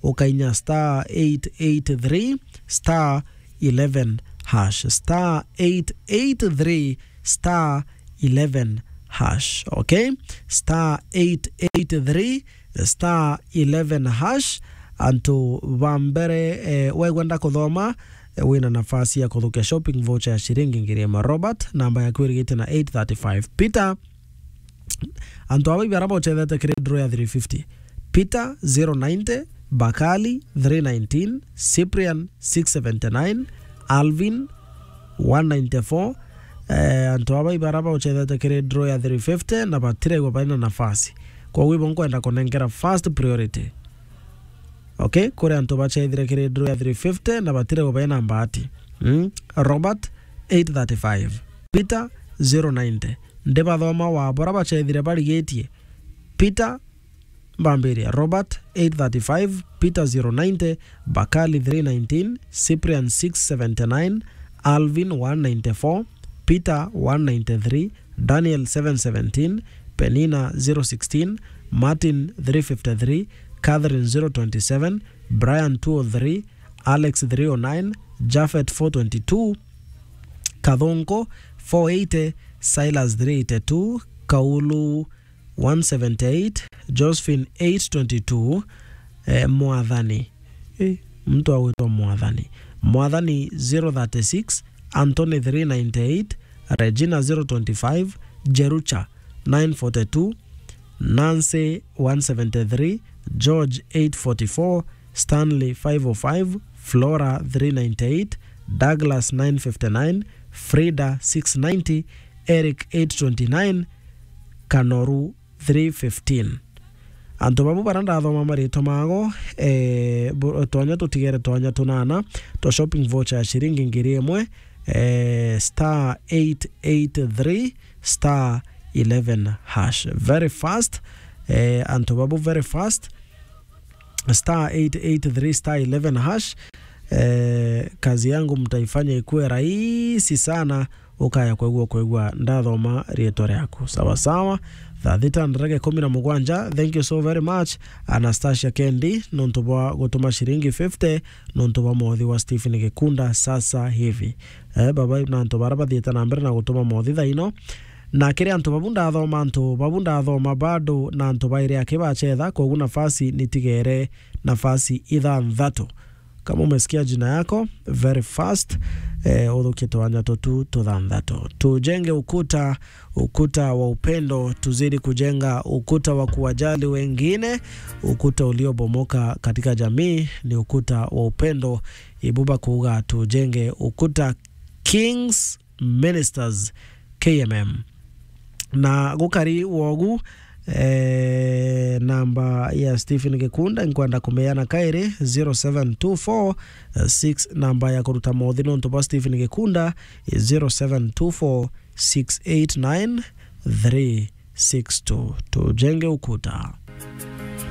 ukainya star 883 star 11 hash star 883 star 11 hash okay star 883 star 11 hash antu vambere eh, wegwenda kuthoma eh, wina nafasi ya kuthukia shopping voucher ya shiringi ngiri ĩmwe robert namba yaku ĩrigĩte na 835 peter antu ava ivara vochethete kiri draw ya 350 peter 090 bakali 319 cyprian 679 alvin 194 eh, antu ava ivara vauchethete kiri draw ya 350 na vatiregwa vaina nafasi koguo ivo nkwenda kunengera first priority okay kuri antu vachethire kiri draw ya 350 na vatiregwa vaina mbati mm? robert 835 peter 090 ndi vathoma wavora vachethire varigitie peter mbambiria robert 835 peter 090 bakali 319 cyprian 679 alvin 194 peter 193 daniel 717 penina 016 martin 353 catherine 027 brian 203 alex 309 jafet 422 Kadhonko 480, Silas 382, Kaulu 178, Josephine 822, eh, Mwathani eh, mtu awitwa Mwathani Mwathani 036, Anthony 398, Regina 025, Jerucha 942, Nancy 173, George 844, Stanley 505, Flora 398, Douglas 959, Frida 690, Eric 829, Kanoru 315 antu vavu varia ndathoma marĩtwa mago eh, bu- tonya tutigere tonya tunana twa shopping voucher ya shiringi ngiri ĩmwe eh, star 883 star 11 hash very fast eh, antu vavu very fast star 883 star 11 hash eh, kazi yangu mtaifanya ikuwe rahisi sana ukaya kwegua kwegua ndathoma rĩtwa rĩaku sawa sawa thaa thita ndareke kumi na mugwanja thank you so very much anastasia kendi nontu bwa gutuma shiringi 50 nontu bwa mothi wa stephen gikunda sasa hivi eh, baba na antu bara bathiite na mbere na gutuma mothi thaino na kiri antu babu ndathoma antu babu ndathoma bado na antu bairi ake bachetha koguo nafasi nitigere nafasi ithanthatu kama umesikia jina yako very fast eh, uthukie twanya tutu tuthanthatu tujenge ukuta ukuta wa upendo tuzidi kujenga ukuta wa kuwajali wengine ukuta uliobomoka katika jamii ni ukuta wa upendo ibuba kuuga tujenge ukuta kings ministers kmm na gukari wogu eh, namba ya stephen gikunda nkwenda kumeana kairi 0724 6 namba ya kuruta mothi nontu bwa stephen gikunda 0724 689 362 tujenge ukuta